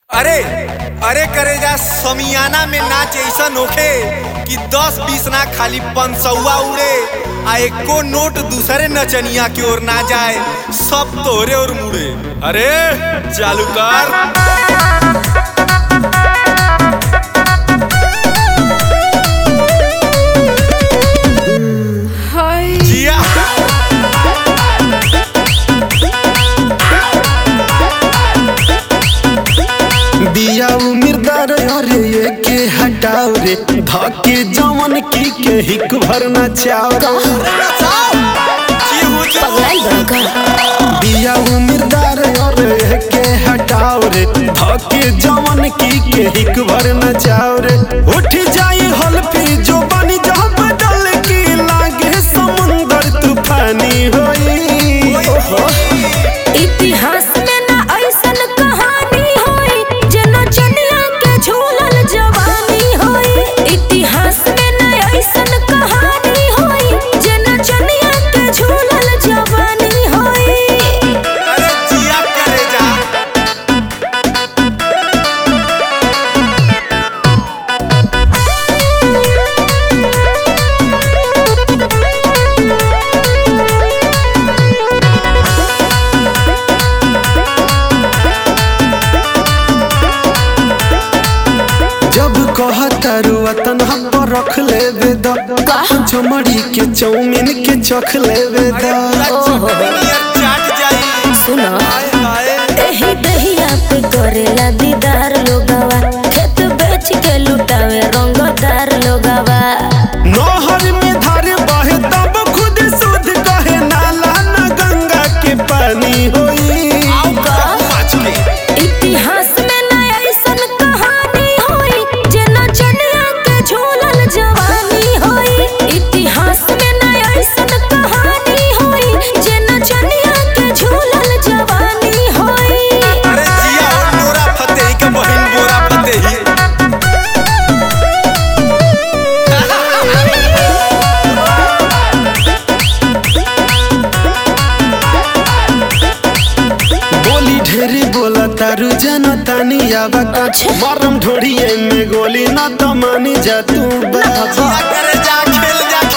अरे अरे करे जा समियाना में नाच ऐसन होखे कि दस बीस ना खाली पंचौआ उड़े आ एको नोट दूसरे नचनिया की ओर ना जाए सब तोरे और मुड़े अरे चालू कर हाय जिया बिया उमिरदार अरे ये के हटाओ रे धके जवन की के हिक भर नचाओ जी हो जी। पगलाई बड़का बिया उमिरदार अरे ये के हटाओ रे धके जवन की के हिक भर नचाओ रे उठ जाई हल्फी जो बनी जब बदल की लागे समुंदर तूफानी होई इतिहास में ना ऐसन कहानी होई जना चनिया के झूलल जवानी होई इतिहास में ना ऐसन कहानी होई जना चनिया के झूलल जवानी होई अरे जिया करे जा जब कहतारू वतन हम पर रख लेवे द चमड़ी के चौमिन के चख लेवे द नियर चाट जाई सुनो हाय हाय एही दहिया पे करेला दीदार लोगवा खेत बेच के लुटावे रंगदार लोगवा नहर में धार बहे तब खुद शुद्ध कहे नाला न गंगा के पानी होई आओ माच के इतिहास में ना ऐसन कहानी होई जना चनिया के झूलल जवानी होई इतिहास में ना ऐसन कहानी होई जना चनिया के झूलल जवानी होई अरे जिया और नोरा फतेही के बहिन बोरा फतेही बोली ढेरी बोला तारू जन तानी आवा अच्छा। मरम ढोड़िए में गोली न तो मानी जा तू बा जिया करे जा खेल जा